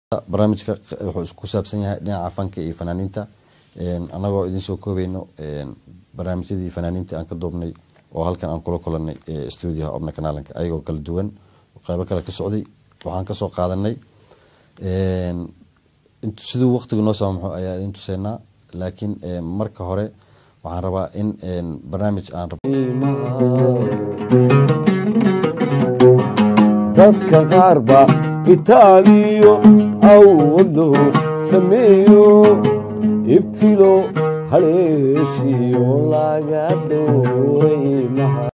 barnaamijka wuxuu isku saabsan yahay dhinaca fanka iyo fanaaniinta anagoo idin soo koobayno barnaamijyadii fanaaniinta aan ka duubnay oo halkan aan kula kulanay studioha obna kanaalanka ayagoo kala duwan qeybo kale ka socday waxaan kasoo qaadanay siduu waqtigu noo saamaxo ayaa idin tuseynaa laakiin marka hore waxaan rabaa in barnaamij aan dadka qaar ba kitaabiyo awado sameeyo ibtilo haleeshiyo laga dhowray maha